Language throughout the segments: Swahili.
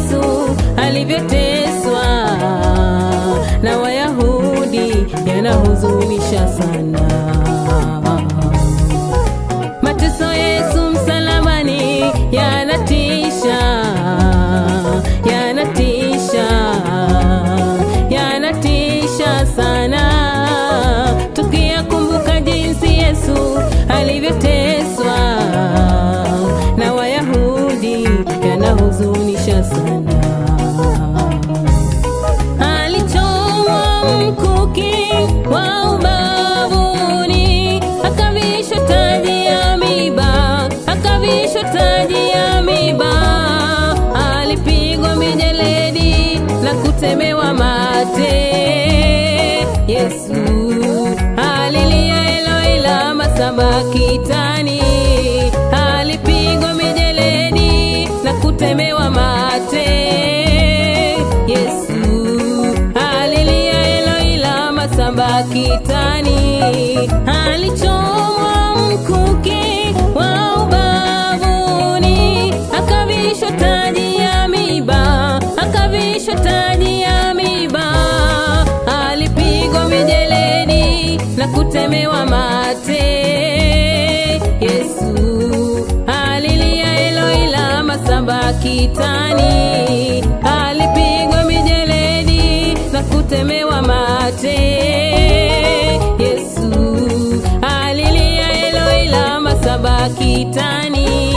Yesu alivyoteswa na Wayahudi yanahuzunisha sana. Mateso Yesu msalabani yanatisha, yanatisha, yanatisha sana. Tukiyakumbuka jinsi Yesu alivyoteswa na Wayahudi yanahuzunisha sana. Alichomwa mkuki wa ubavuni, akavishwa taji ya miba, akavishwa taji ya miba. Alipigwa mijeledi na kutemewa mate. Yesu alilia Eloi lama sabakitani, alipigwa mijeledi na kutemewa mate. Yesu alilia Eloi lama sabakitani, alichomwa mkuki wa ubavuni, akavishwa taji ya miba, akavishwa taji ya miba, alipigwa mijeledi na kutemewa mate. Yesu alilia Eloi lama sabakitani, alipigwa mijeledi na kutemewa mate. Yesu alilia Eloi lama sabakitani.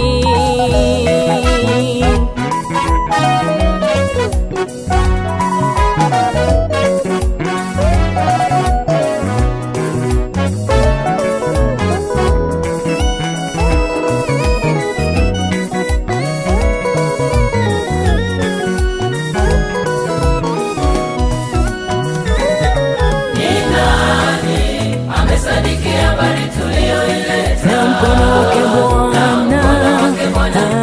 na mkono wake Bwana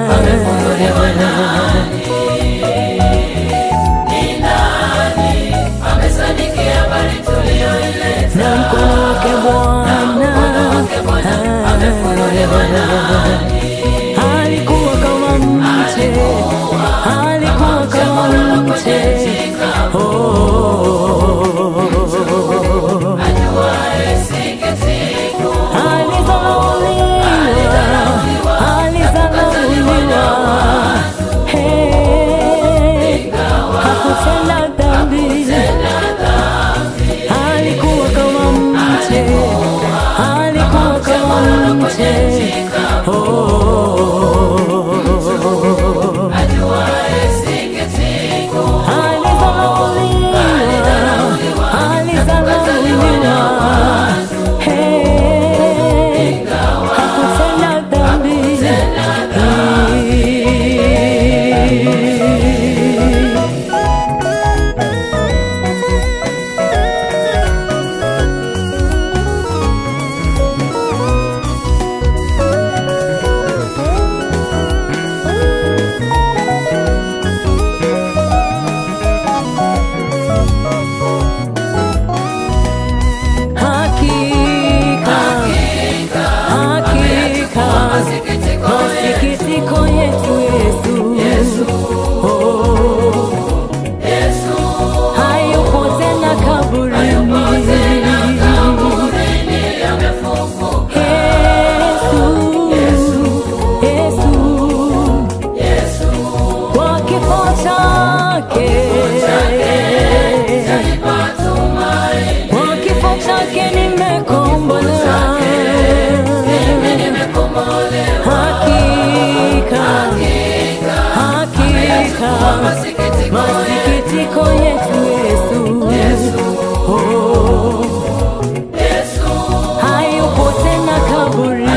na mkono wake Bwana alikuwa kama mche, alikuwa kama mche oh. Alizalauliwa, alizalauliwa, Hey, hakutenda dhambi, alikuwa kama mche, alikuwa kama mche, oh. Alizalauliwa, alizalauliwa, Hey, hakutenda dhambi. Hakika, hakika, masikitiko yetu Yesu, Oh, hayupo tena kaburini. Yesu, Yesu, kwa kifo chake, kwa kifo chake nimekombolewa. Hakika, hakika, masikitiko yetu Yesu, Oh, hayupo tena kaburini.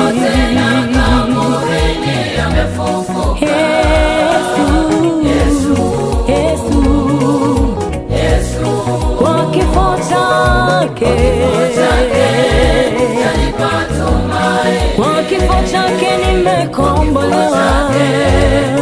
Yesu, kwa kifo chake, kwa kifo chake nimekombolewa.